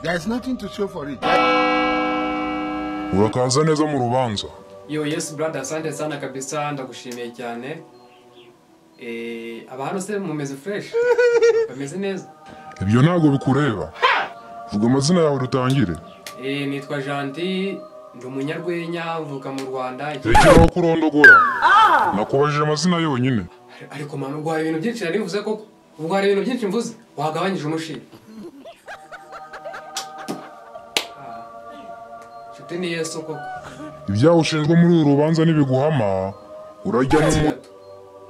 There is nothing to show for it. urakaza neza mu rubanza yo yesu brother asante sana kabisa ndagushimiye cyane Eh, aba hano se mumeze fresh bameze neza ibyo ntabwo bikureba vuga amazina yawe dutangire Eh, nitwa janti ndi umunyarwenya mvuka mu rwanda rekera aho kurondogora nakubajije amazina yonyine ariko mama ubwo hari ibintu byinshi nari bivuze koko ubwo hari ibintu byinshi mvuze wagabanyije umushinga nshuti ni yesu koko ibyaha ushinjwa muri uru rubanza n'ibiguhama urajya mu gato.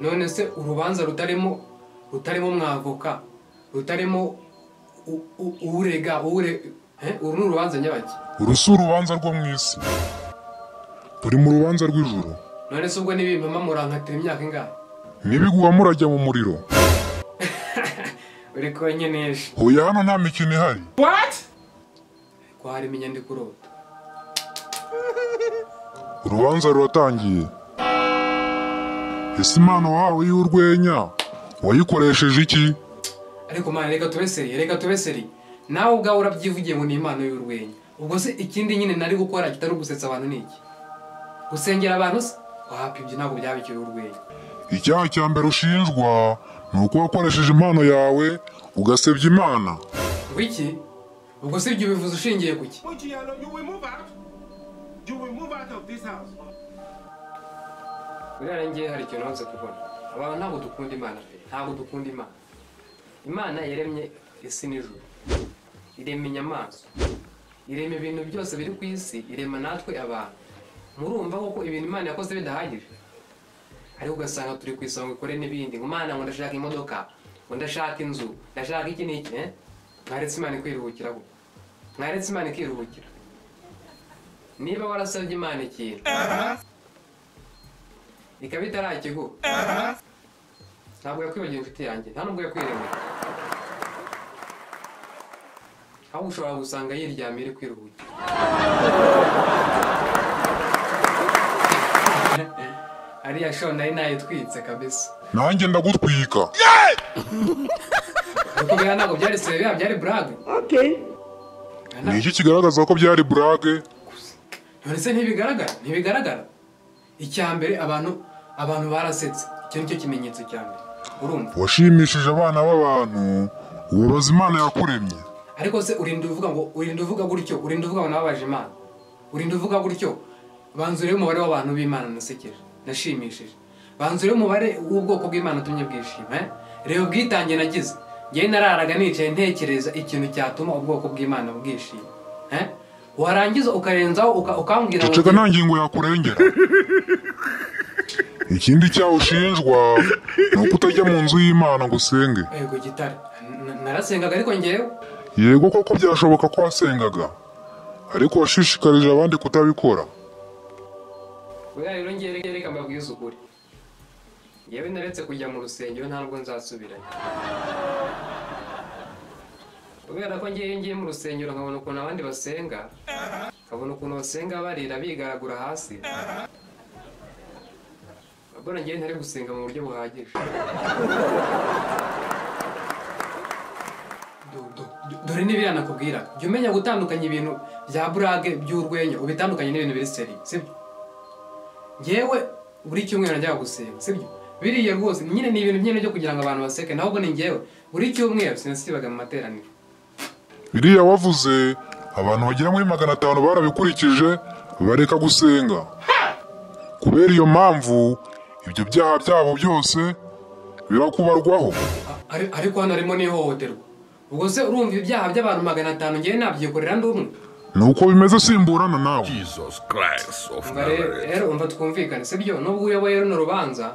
none se urubanza rutarimo rutarimo mwavoka rutarimo u- u- urega ure eh, uru ni urubanza nyabaki uru si urubanza rwo mu isi turi mu rubanza rw'ijuru none se ubwo n'ibimpama murankatira imyaka ingahe n'ibiguhama urajya mu muriro uri konyenesha huye hano nta mikino ihari ko harimo inyandiko urota urubanza ruratangiye ese impano wahawe y'urwenya wayikoresheje iki ariko mana reka tube seri reka tube seri nawe ubwawe urabyivugiye ngo ni impano y'urwenya ubwo se ikindi nyine nari gukora kitari ugusetsa abantu ni iki gusengera abantu se wapibye ntabwo byaba ikiri urwenya icyaha cya mbere ushinjwa ni uko wakoresheje impano yawe ugasebya imana wiki ubwo se ibyo bivuze ushingiye ku ki Which you know, you will move out. You will move out of this house. buriya nanjye hari ikintu namaze kubona abantu ntabwo dukunda imana pe ntabwo dukunda imana imana yaremye isi n'ijuru irema inyamaswa irema ibintu byose biri ku isi irema natwe abantu murumva koko ibintu imana yakoze bidahagije ariko ugasanga turi ku isonga ikore n'ibindi ngo imana ngo ndashaka imodoka ngo ndashaka inzu ndashaka iki n'iki eh? mwaretse imana ikiruhukira ahubwo mwaretse imana ikiruhukira niba warasabye imana ikintu ikaba itarakiguha ntabwo yakwibagiwe inshuti yanjye nta nubwo yakwirewe ahubwo ushobora gusanga yiryamiye iri kwiruhukira ariya shona nari nayitwitse kabisa nanjye ndagutwika ariko biha ntabwo byari seriya byari burage ni iki kigaragaza ko byari burage none se ntibigaragara ntibigaragara icya mbere abantu abantu barasetse icyo ni cyo kimenyetso cya mbere urumva washimishije abana b'abantu ubabaza imana yakuremye ariko se urinda uvuga ngo urinda uvuga gutyo urinda uvuga ngo nababaje imana urinda uvuga gutyo banzureho umubare w'abantu b'imana nasekeje nashimishije banzureho umubare w'ubwoko bw'imana utumye bwishima eh? reba ubwitange nagize ngewe nararaga nicaye ntekereza ikintu cyatuma ubwoko bw'imana bwishima eh? warangiza ukarenzaho uka- ukambwira ceceka nta ngingo yakurengera ikindi cyaha ushinjwa ni uko utajya mu nzu y'imana ngo usenge yego gitare N- narasengaga ariko ngewe yego koko byashoboka ko wasengaga ariko washishikarije abandi kutabikora buriya rero ngewe reka mbabwize ukuri ngewe naretse kujya mu rusengero nta nubwo nzasubirayo kubera ko ngewe ngiye mu rusengero nkabona ukuntu abandi basenga nkabona ukuntu basenga barira bigaragura hasi mbona ngewe ntari gusenga mu buryo buhagije Do- do- do- dore n'ibiriya nakubwira jya umenya gutandukanya ibintu bya burage by'urwenya ubitandukanye n'ibintu biri seri sibyo ngewe buri cyumweru najyaga gusenga sibyo biriya rwose nyine ni ibintu nyine byo kugira ngo abantu baseke nahubwo ni ngewe buri cyumweru sinasibaga mu materaniro biriya wavuze abantu bagera muri magana atanu barabikurikije bareka gusenga kubera iyo mpamvu ibyo byaha byabo byose birakubarwaho A- ari- ariko hano harimo n'ihohoterwa ubwo se urumva ibyaha by'abantu magana atanu ngewe nabyikorera ndi umwe ni uko bimeze simburana nawe Jesus Christ of umva rero rero umva twumvikane sibyo nubwo uyoboye runo rubanza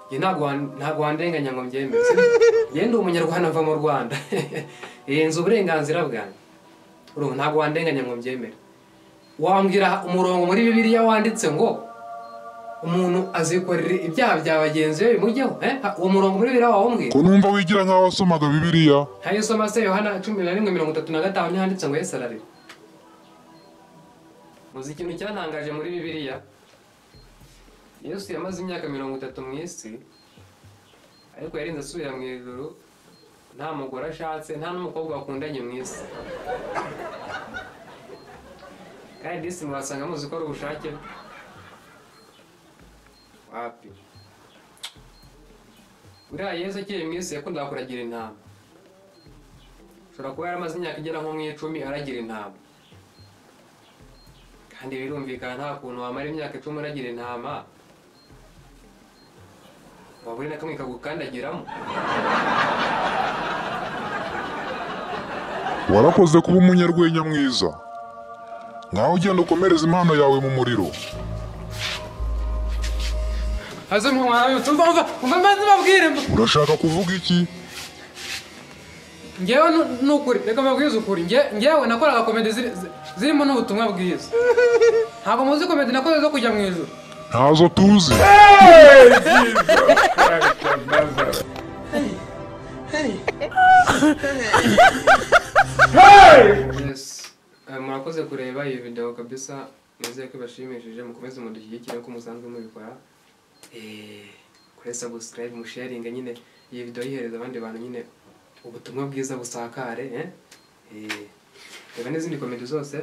njye ntabwo wan- ntabwo wandenganya ngo mbyemere sibyo njye ndi umunyarwanda mva mu rwanda yenze uburenganzira bwanjye urumva ntabwo wandenganya ngo mbyemere wambwira umurongo muri bibiliya wanditse ngo umuntu azikorera ibyaha bya bagenzi be bimujyeho eh? Ha- uwo murongo muri bibiliya wawumbwiye ko numva wigira nk'aho wasomaga bibiriya ntayo usoma se yohana cumi na rimwe mirongo itatu na gatanu niho handitse ngo yesu ararira muzi ikintu cyantangaje muri bibiliya yesu yamaze imyaka mirongo itatu mu isi ariko yarinze asubira mu ijuru nta mugore ashatse nta n'umukobwa wakundanye mu isi kandi disi mwasanga muzi ko ari ubushake bwe wapi uriya yesu akiri mu isi yakundaga kuragira intama ushobora kuba yaramaze imyaka igera nko mu icumi aragira intama kandi birumvikana nta kuntu wamara imyaka icumi uragira intama waba uri na kamwe kagukandagiramo warakoze kuba umunyarwenya mwiza ngaho ugenda ukomereza impano yawe mu muriro haze mwawe utumva umva umva maze babwire mba urashaka kuvuga iki ngewe nu- ni ukuri reka mbabwize ukuri nge- ngewe nakoraga komedi ziri- zi- zirimo n'ubutumwa bwiza ntabwo muzi komedi nakoze zo kujya mu ijuru ntazo tuzi Yes. Eh, murakoze kureba iyi video kabisa nizeye ko ibashimishije mukomeze mudushyigikire ko musanzwe mubikora Eh, kuri subscribe musharinga nyine iyi video yihereza abandi bantu nyine ubutumwa bwiza busakare eh? Eh, reba n'izindi komedi zose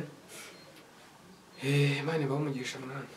Eh, imana ibahe umugisha mwana